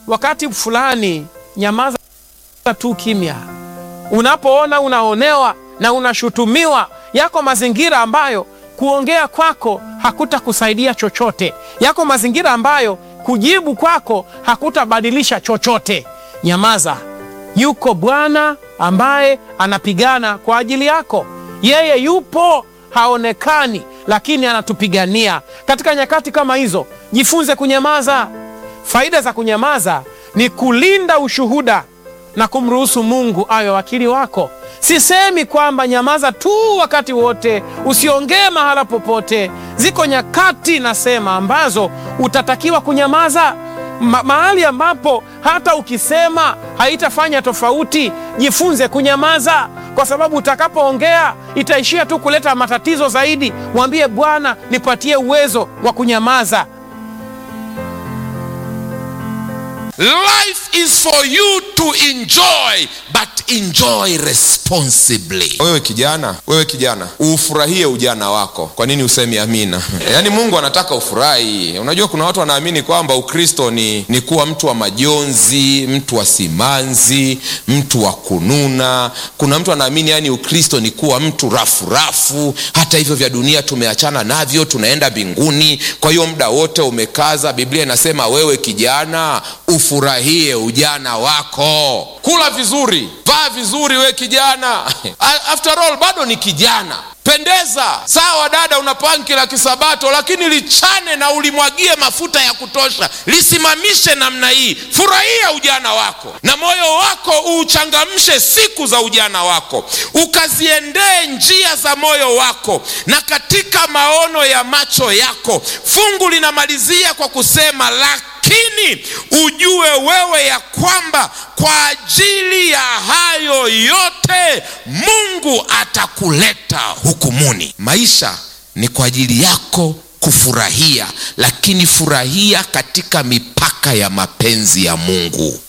wakati fulani nyamaza tu kimya. Unapoona unaonewa na unashutumiwa, yako mazingira ambayo kuongea kwako hakutakusaidia chochote, yako mazingira ambayo kujibu kwako hakutabadilisha chochote. Nyamaza. Yuko Bwana ambaye anapigana kwa ajili yako. Yeye yupo, haonekani, lakini anatupigania. Katika nyakati kama hizo, jifunze kunyamaza. Faida za kunyamaza ni kulinda ushuhuda na kumruhusu Mungu awe wakili wako. Sisemi kwamba nyamaza tu wakati wote, usiongee mahala popote. Ziko nyakati nasema ambazo utatakiwa kunyamaza Ma mahali ambapo hata ukisema haitafanya tofauti. Jifunze kunyamaza, kwa sababu utakapoongea itaishia tu kuleta matatizo zaidi. Mwambie Bwana, nipatie uwezo wa kunyamaza. Life is for you to enjoy but enjoy responsibly. Wewe kijana, wewe kijana, ufurahie ujana wako. Kwa nini usemi amina? Yaani Mungu anataka ufurahi. Unajua kuna watu wanaamini kwamba Ukristo ni, ni kuwa mtu wa majonzi, mtu wa simanzi, mtu wa kununa. Kuna mtu anaamini yani Ukristo ni kuwa mtu rafu rafu, hata hivyo vya dunia tumeachana navyo, tunaenda mbinguni. Kwa hiyo muda wote umekaza. Biblia inasema wewe kijana, ufurahie ujana wako, kula vizuri, vaa vizuri, we kijana after all bado ni kijana pendeza sawa dada una panki la kisabato lakini lichane na ulimwagie mafuta ya kutosha lisimamishe namna hii furahia ujana wako na moyo wako uuchangamshe siku za ujana wako ukaziendee njia za moyo wako na katika maono ya macho yako fungu linamalizia kwa kusema lakini ujue wewe ya kwamba kwa ajili ya hayo yote Mungu atakuleta hukumuni. Maisha ni kwa ajili yako kufurahia, lakini furahia katika mipaka ya mapenzi ya Mungu.